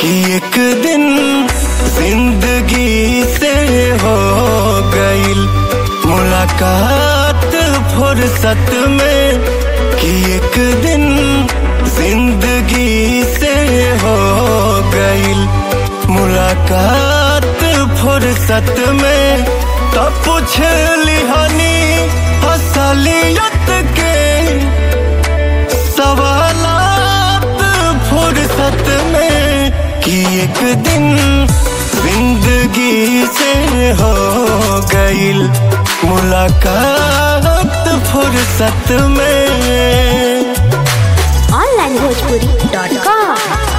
कि एक दिन जिंदगी से हो गईल मुलाकात फुर्सत में कि एक दिन जिंदगी से हो गईल मुलाकात फुर्सत में तो पूछ लिहानी असलियत के सवालात फुर्सत में कि एक दिन जिंदगी से हो गईल मुलाकात फुर्सत में ऑनलाइन भोजपुरी डॉट कॉम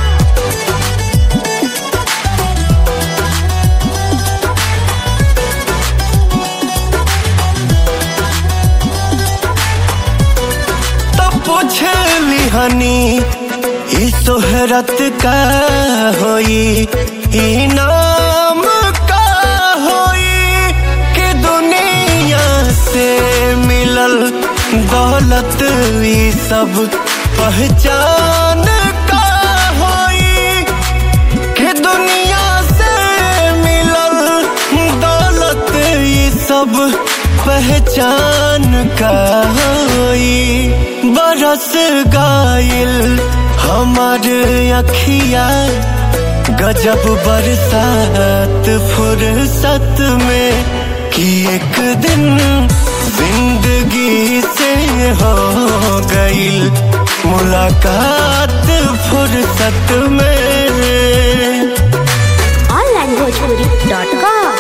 तब पूछ लिहानी ई सोहरत का होई ई नाम का होई कि दुनिया से मिलल दौलत ई सब पहचान का होई कि दुनिया से मिलल दौलत ई सब पहचान का होई बरस गाइल हमार अखिया गजब बरसात फुर्सत में कि एक दिन जिंदगी से हो गईल मुलाकात फुर्सत में ऑनलाइन भोजपुरी डॉट कॉम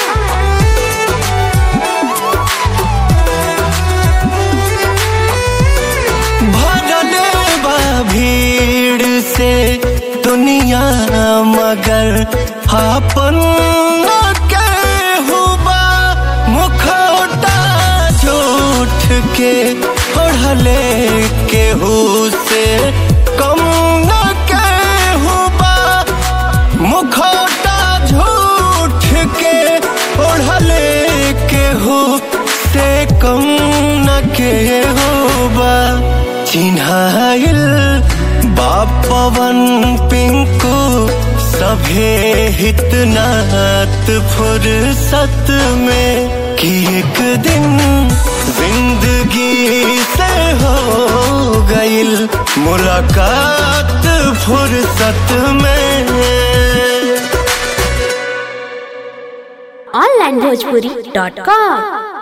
भरल बा भीड़ से दुनिया मगर आपन के हुबा मुखौटा झूठ के ओढ़ले केहू से कम न के हुबा मुखौटा झूठ के ओढ़ले केहू से कम न के होबा चिन्हाइल बापवन पिंकू सभे हितनात फुर्सत में कि एक दिन जिंदगी से हो गईल मुलाकात फुर्सत में ऑनलाइन भोजपुरी डॉट कॉम